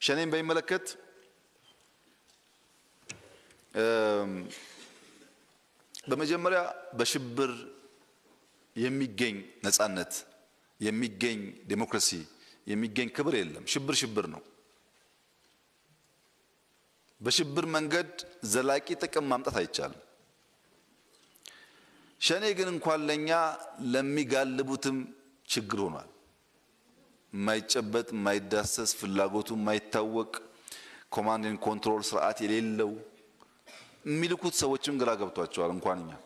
ሸኔን በሚመለከት በመጀመሪያ በሽብር የሚገኝ ነጻነት የሚገኝ ዴሞክራሲ የሚገኝ ክብር የለም። ሽብር ሽብር ነው። በሽብር መንገድ ዘላቂ ጥቅም ማምጣት አይቻልም። ሸኔ ግን እንኳን ለኛ ለሚጋልቡትም ችግር ሆኗል። የማይጨበጥ የማይዳሰስ ፍላጎቱ የማይታወቅ ኮማንድን ኮንትሮል ስርዓት የሌለው የሚልኩት ሰዎችም ግራ ገብቷቸዋል። እንኳን እኛ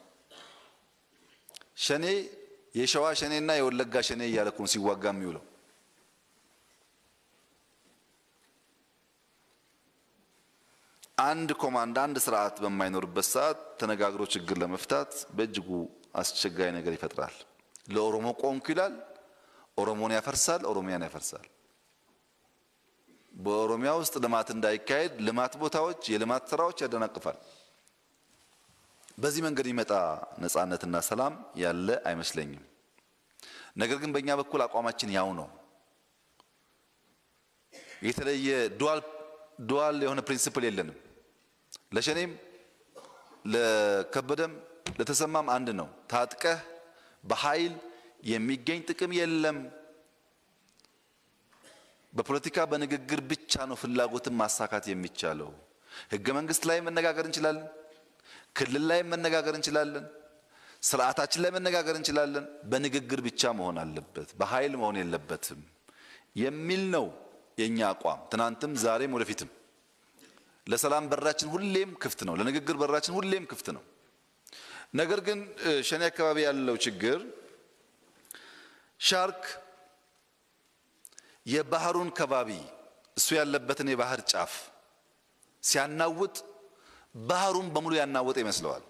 ሸኔ የሸዋ ሸኔና የወለጋ ሸኔ እያለ እኮ ነው ሲዋጋ የሚውለው። አንድ ኮማንድ አንድ ስርዓት በማይኖርበት ሰዓት ተነጋግሮ ችግር ለመፍታት በእጅጉ አስቸጋሪ ነገር ይፈጥራል። ለኦሮሞ ቆምኩ ይላል፣ ኦሮሞን ያፈርሳል፣ ኦሮሚያን ያፈርሳል። በኦሮሚያ ውስጥ ልማት እንዳይካሄድ ልማት ቦታዎች፣ የልማት ስራዎች ያደናቅፋል። በዚህ መንገድ የሚመጣ ነጻነትና ሰላም ያለ አይመስለኝም። ነገር ግን በእኛ በኩል አቋማችን ያው ነው። የተለየ ዱዋል ዱዋል የሆነ ፕሪንሲፕል የለንም። ለሸኔም ለከበደም ለተሰማም አንድ ነው። ታጥቀህ በኃይል የሚገኝ ጥቅም የለም። በፖለቲካ በንግግር ብቻ ነው ፍላጎትን ማሳካት የሚቻለው። ህገ መንግስት ላይ መነጋገር እንችላለን። ክልል ላይ መነጋገር እንችላለን። ስርዓታችን ላይ መነጋገር እንችላለን። በንግግር ብቻ መሆን አለበት፣ በኃይል መሆን የለበትም የሚል ነው የኛ አቋም። ትናንትም ዛሬም ወደፊትም ለሰላም በራችን ሁሌም ክፍት ነው። ለንግግር በራችን ሁሌም ክፍት ነው። ነገር ግን ሸኔ አካባቢ ያለው ችግር ሻርክ የባህሩን ከባቢ እሱ ያለበትን የባህር ጫፍ ሲያናውጥ ባህሩን በሙሉ ያናወጠ ይመስለዋል።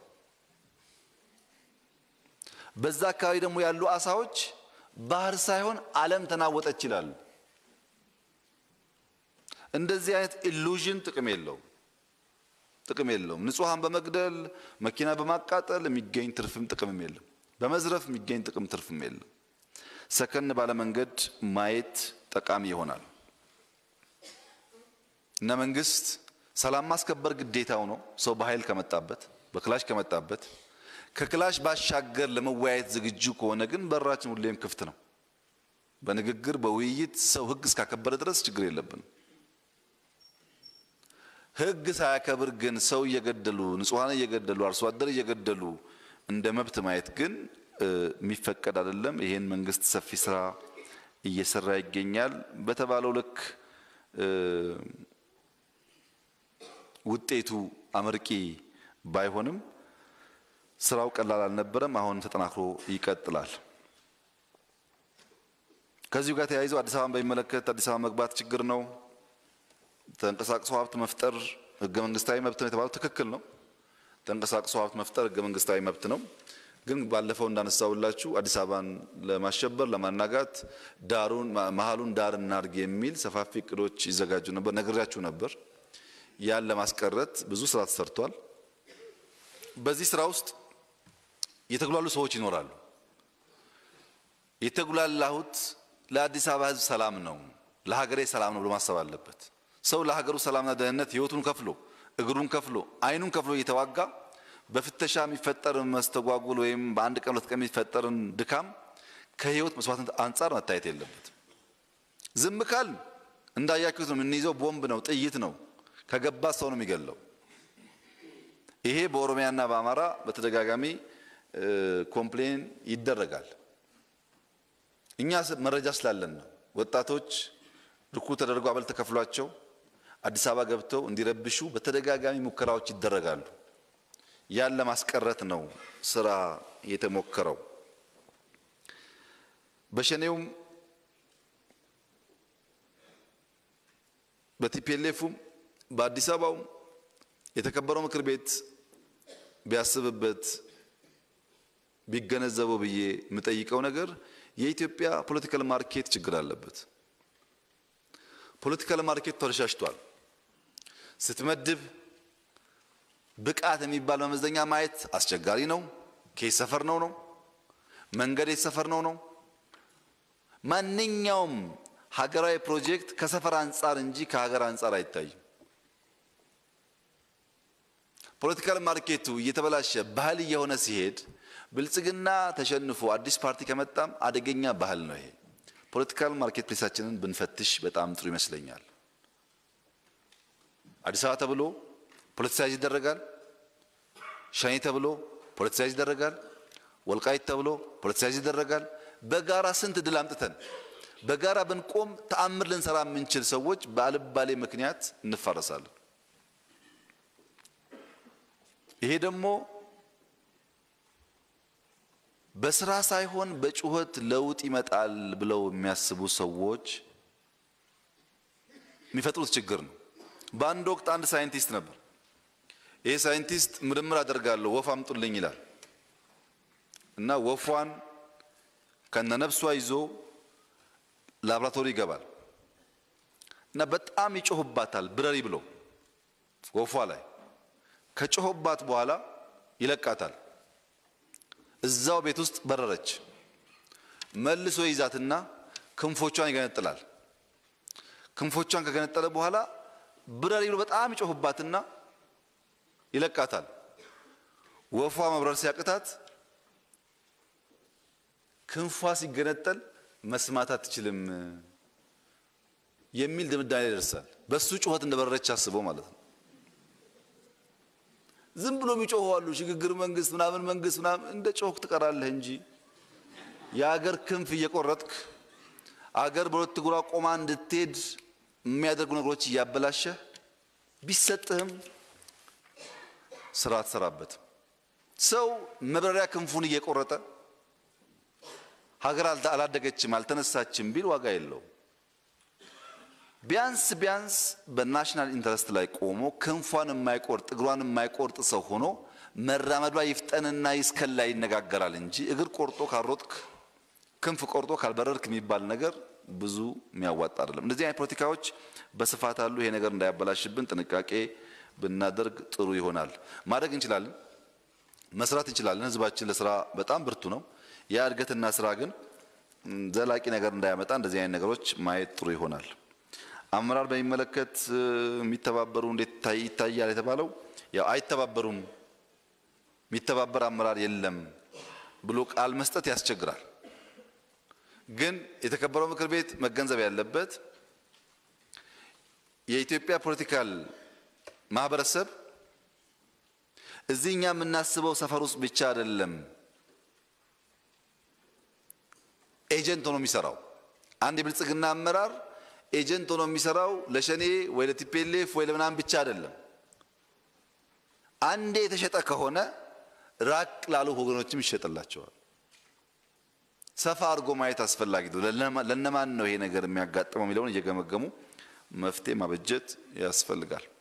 በዛ አካባቢ ደግሞ ያሉ አሳዎች ባህር ሳይሆን ዓለም ተናወጠች ይላሉ። እንደዚህ አይነት ኢሉዥን ጥቅም የለውም ጥቅም የለውም። ንጹሐን በመግደል መኪና በማቃጠል የሚገኝ ትርፍም ጥቅምም የለም። በመዝረፍ የሚገኝ ጥቅም ትርፍም የለም። ሰከን ባለ መንገድ ማየት ጠቃሚ ይሆናል እና መንግስት ሰላም ማስከበር ግዴታው ነው። ሰው በኃይል ከመጣበት በክላሽ ከመጣበት ከክላሽ ባሻገር ለመወያየት ዝግጁ ከሆነ ግን በራችን ሁሌም ክፍት ነው። በንግግር በውይይት ሰው ህግ እስካከበረ ድረስ ችግር የለብንም። ህግ ሳያከብር ግን ሰው እየገደሉ ንጹሐን እየገደሉ አርሶ አደር እየገደሉ እንደ መብት ማየት ግን የሚፈቀድ አይደለም። ይሄን መንግስት ሰፊ ስራ እየሰራ ይገኛል። በተባለው ልክ ውጤቱ አመርቂ ባይሆንም ስራው ቀላል አልነበረም። አሁን ተጠናክሮ ይቀጥላል። ከዚሁ ጋር ተያይዞ አዲስ አበባን በሚመለከት አዲስ አበባ መግባት ችግር ነው። ተንቀሳቅሶ ሀብት መፍጠር ህገ መንግስታዊ መብት ነው የተባለው ትክክል ነው። ተንቀሳቅሶ ሀብት መፍጠር ህገ መንግስታዊ መብት ነው። ግን ባለፈው እንዳነሳውላችሁ አዲስ አበባን ለማሸበር ለማናጋት ዳሩን መሀሉን ዳር እናርግ የሚል ሰፋፊ እቅዶች ይዘጋጁ ነበር፣ ነግሬያችሁ ነበር። ያን ለማስቀረት ብዙ ስራ ተሰርቷል። በዚህ ስራ ውስጥ የተጉላሉ ሰዎች ይኖራሉ። የተጉላላሁት ለአዲስ አበባ ህዝብ ሰላም ነው፣ ለሀገሬ ሰላም ነው ብሎ ማሰብ አለበት። ሰው ለሀገሩ ሰላምና ደህንነት ህይወቱን ከፍሎ እግሩን ከፍሎ አይኑን ከፍሎ እየተዋጋ በፍተሻ የሚፈጠር መስተጓጉል ወይም በአንድ ቀን ሁለት ቀን የሚፈጠርን ድካም ከህይወት መስዋዕትነት አንጻር መታየት የለበትም። ዝም ካል እንዳያችሁት ነው የምንይዘው፣ ቦምብ ነው፣ ጥይት ነው፣ ከገባ ሰው ነው የሚገለው። ይሄ በኦሮሚያና በአማራ በተደጋጋሚ ኮምፕሌን ይደረጋል። እኛ መረጃ ስላለን ነው። ወጣቶች ልኩ ተደርጎ አበል ተከፍሏቸው አዲስ አበባ ገብተው እንዲረብሹ በተደጋጋሚ ሙከራዎች ይደረጋሉ። ያን ለማስቀረት ነው ስራ የተሞከረው። በሸኔውም በቲፒኤልኤፉም በአዲስ አበባውም የተከበረው ምክር ቤት ቢያስብበት ቢገነዘበው ብዬ የምጠይቀው ነገር የኢትዮጵያ ፖለቲካል ማርኬት ችግር አለበት። ፖለቲካል ማርኬት ተረሻሽቷል። ስትመድብ ብቃት የሚባል መመዘኛ ማየት አስቸጋሪ ነው። ከየት ሰፈር ነው ነው መንገድ የት ሰፈር ነው ነው ማንኛውም ሀገራዊ ፕሮጀክት ከሰፈር አንጻር እንጂ ከሀገር አንጻር አይታይም። ፖለቲካል ማርኬቱ እየተበላሸ ባህል እየሆነ ሲሄድ ብልጽግና ተሸንፎ አዲስ ፓርቲ ከመጣም አደገኛ ባህል ነው ይሄ። ፖለቲካል ማርኬት ፕሌሳችንን ብንፈትሽ በጣም ጥሩ ይመስለኛል። አዲስ አበባ ተብሎ ፖለቲሳይዝ ይደረጋል። ሸኔ ተብሎ ፖለቲሳይዝ ይደረጋል። ወልቃይት ተብሎ ፖለቲሳይዝ ይደረጋል። በጋራ ስንት ድል አምጥተን በጋራ ብንቆም ተአምር ልንሰራ የምንችል ሰዎች በአልባሌ ምክንያት እንፋረሳለን። ይሄ ደግሞ በስራ ሳይሆን በጩኸት ለውጥ ይመጣል ብለው የሚያስቡ ሰዎች የሚፈጥሩት ችግር ነው። በአንድ ወቅት አንድ ሳይንቲስት ነበር። ይህ ሳይንቲስት ምርምር አደርጋለሁ ወፍ አምጡልኝ ይላል እና ወፏን ከነነፍሷ ይዞ ላብራቶሪ ይገባል እና በጣም ይጮህባታል ብረሪ ብሎ ወፏ ላይ ከጮህባት በኋላ ይለቃታል። እዛው ቤት ውስጥ በረረች። መልሶ ይዛትና ክንፎቿን ይገነጥላል። ክንፎቿን ከገነጠለ በኋላ ብረሪ ብሎ በጣም ይጮህባትና ይለቃታል። ወፏ መብረር ሲያቅታት ክንፏ ሲገነጠል መስማት አትችልም የሚል ድምዳሜ ይደርሳል። በሱ ጩኸት እንደበረረች አስበው ማለት ነው። ዝም ብሎ የሚጮሁ አሉ። ሽግግር መንግስት ምናምን መንግስት ምናምን እንደ ጮክ ትቀራለህ እንጂ የአገር ክንፍ እየቆረጥክ አገር በሁለት እግሯ ቆማ እንድትሄድ የሚያደርጉ ነገሮች እያበላሸህ ቢሰጥህም ስራ አትሰራበትም። ሰው መብረሪያ ክንፉን እየቆረጠ ሀገር አላደገችም አልተነሳችም ቢል ዋጋ የለውም። ቢያንስ ቢያንስ በናሽናል ኢንተረስት ላይ ቆሞ ክንፏን የማይቆርጥ እግሯን የማይቆርጥ ሰው ሆኖ መራመዷ ይፍጠንና ይስከላ ይነጋገራል እንጂ እግር ቆርጦ ካልሮጥክ ክንፍ ቆርጦ ካልበረርክ የሚባል ነገር ብዙ የሚያዋጣ አይደለም። እንደዚህ አይነት ፖለቲካዎች በስፋት አሉ። ይሄ ነገር እንዳያበላሽብን ጥንቃቄ ብናደርግ ጥሩ ይሆናል። ማድረግ እንችላለን፣ መስራት እንችላለን። ህዝባችን ለስራ በጣም ብርቱ ነው። ያ እድገትና ስራ ግን ዘላቂ ነገር እንዳያመጣ እንደዚህ አይነት ነገሮች ማየት ጥሩ ይሆናል። አመራር በሚመለከት የሚተባበሩ እንዴት ይታያል የተባለው ያው አይተባበሩም፣ የሚተባበር አመራር የለም ብሎ ቃል መስጠት ያስቸግራል። ግን የተከበረው ምክር ቤት መገንዘብ ያለበት የኢትዮጵያ ፖለቲካል ማህበረሰብ እዚህ እኛ የምናስበው ሰፈር ውስጥ ብቻ አይደለም ኤጀንት ሆኖ የሚሰራው። አንድ የብልጽግና አመራር ኤጀንት ሆኖ የሚሰራው ለሸኔ ወይ ለቲፔሌፍ ወይ ለምናምን ብቻ አይደለም። አንዴ የተሸጠ ከሆነ ራቅ ላሉ ወገኖችም ይሸጥላቸዋል። ሰፋ አድርጎ ማየት አስፈላጊ ነው። ለነማን ነው ይሄ ነገር የሚያጋጥመው የሚለውን እየገመገሙ መፍትሄ ማበጀት ያስፈልጋል።